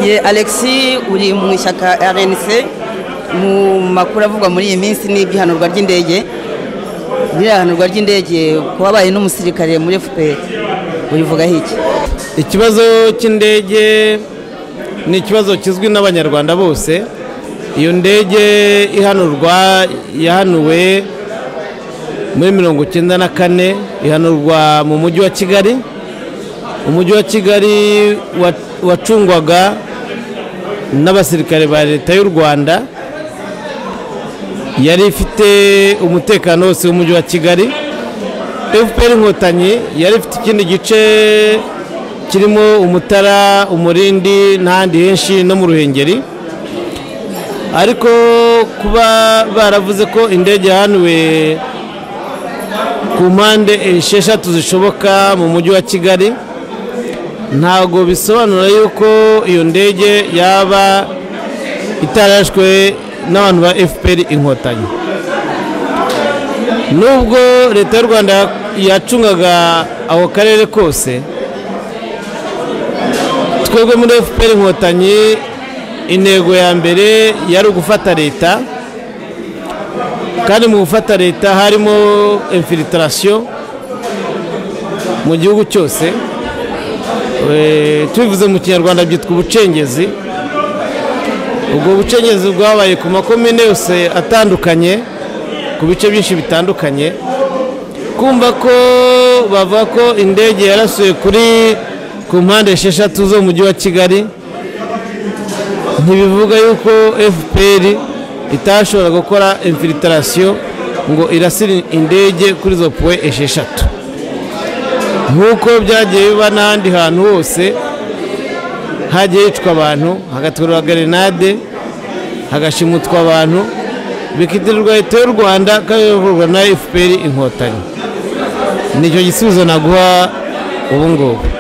ye alexi uri mu ishyaka rnc mu makuru avugwa muri iyi minsi n'iby'ihanurwa ry'indege n'irahanurwa ry'indege ku wabaye n'umusirikare muri fpr urivugaho iki ikibazo cy'indege ni ikibazo kizwi n'abanyarwanda bose iyo ndege ihanurwa yahanuwe muri mirongo icyenda na kane ihanurwa mu mujyi wa kigali umujyi wa kigali wa- wacungwaga n'abasirikare ba leta y'u rwanda yari ifite umutekano wose w'umujyi wa kigali fpr inkotanyi yari ifite ikindi gice kirimo umutara umurindi n'ahandi henshi no mu ruhengeri ariko kuba baravuze ko indege yahanuwe ku mpande esheshatu zishoboka mu mujyi wa kigali ntabwo bisobanura yuko iyo ndege yaba itarashwe n'abantu ba fpr inkotanyi nubwo leta y'u rwanda yacungaga ako karere kose twebwe muri fpr inkotanyi intego ya mbere yari ugufata leta kandi mu gufata leta harimo infiltration mu gihugu cyose Eh, tubivuze mu kinyarwanda byitwa ubucengezi ubwo bucengezi bwabaye ku makomine yose atandukanye ku bice byinshi bitandukanye kumva ko bavuga ko indege yarasuye kuri ku mpande esheshatu zo mu mujyi wa kigali ntibivuga yuko fpr itashobora gukora infilitasiyo ngo irasire indege kuri izo puwe esheshatu nk'uko byagiye biba n'ahandi hantu hose hagiye hicwa abantu hagatwerwa grenade hagashimutwa abantu bikitirirwa leta y'u rwanda kandi bikorwa na fpr inkotanyi nicyo gisubizo naguha ubu ngubu